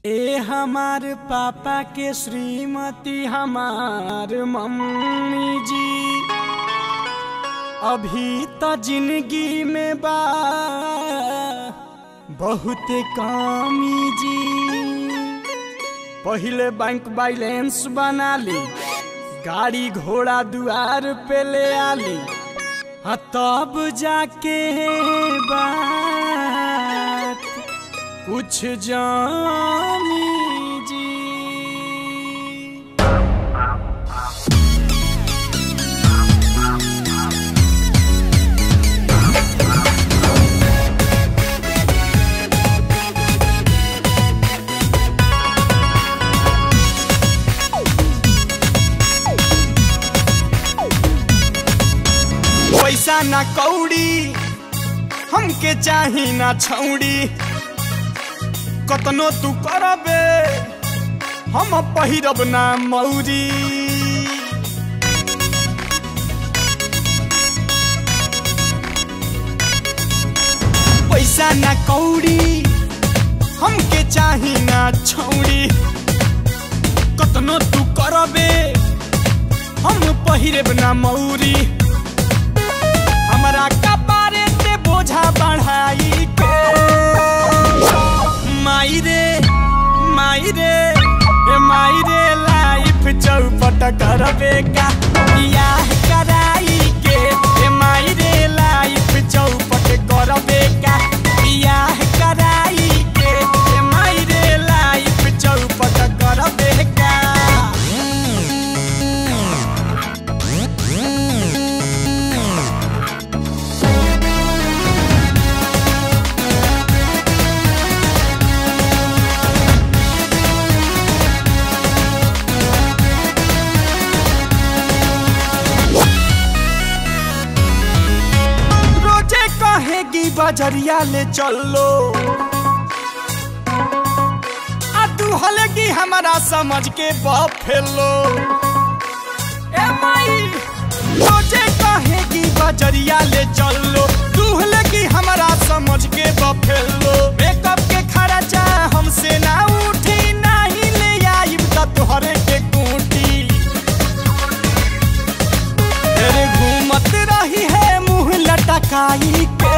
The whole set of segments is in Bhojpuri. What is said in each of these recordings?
ए हमार पापा के श्रीमती हमार मम्मी जी अभी तो जिंदगी में बा बहुत कमी जी पहिले बैंक बैलेंस बना ली गाड़ी घोड़ा दुआर पे ले आली हाँ तब जाके बात कुछ जानी जी पैसा ना कौड़ी हमके चाही ना छौड़ी कतनो तू करबे हम पहिरब ना मौरी पैसा ना कौड़ी हमके चाही ना छौड़ी कतनो तू करबे हम पहिरब ना मौरी हमरा कपारे ते बोझा बढ़ाई के माई रे माई रे ए माई रे लाइफ चौपट करबे का बियाह कराई के ए माई रे लाइफ चौपट करबे का बियाह कराई के ए माई रे लाइफ चौपट करबे का रोजे कहेगी बजरिया ले चलो आ तू हलेगी हमारा समझ के बफेलो ए माई रोजे कहेगी बजरिया ले चलो तू हलेगी हमारा समझ के बफेलो मेकअप के खर्चा हमसे ना उठी नहीं ले आई त तोहरे के कूटी तेरे घूमत रही है मुंह लटकाई के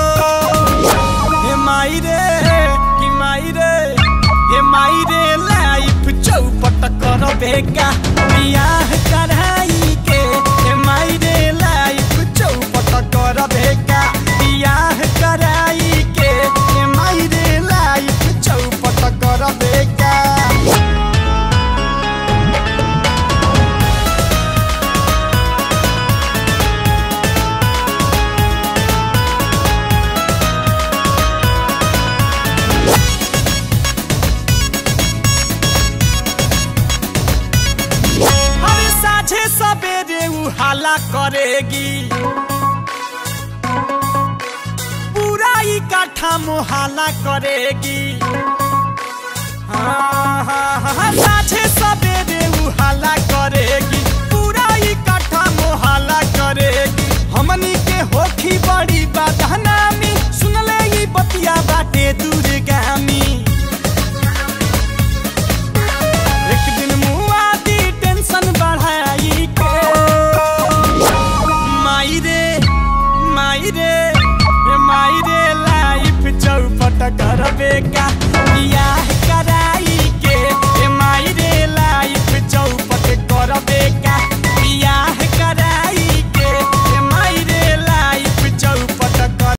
हे माई रे कि माई रे हे माई रे लाइफ चौपट कर बेगा बियाह कराई के हे माई रे लाइफ चौपट कर बेगा बियाह कराई के हे माई रे लाइफ चौपट कर बेगा हर साझे सवेरे उहाला करेगी पूरा ही काठा मोहाला करेगी हाँ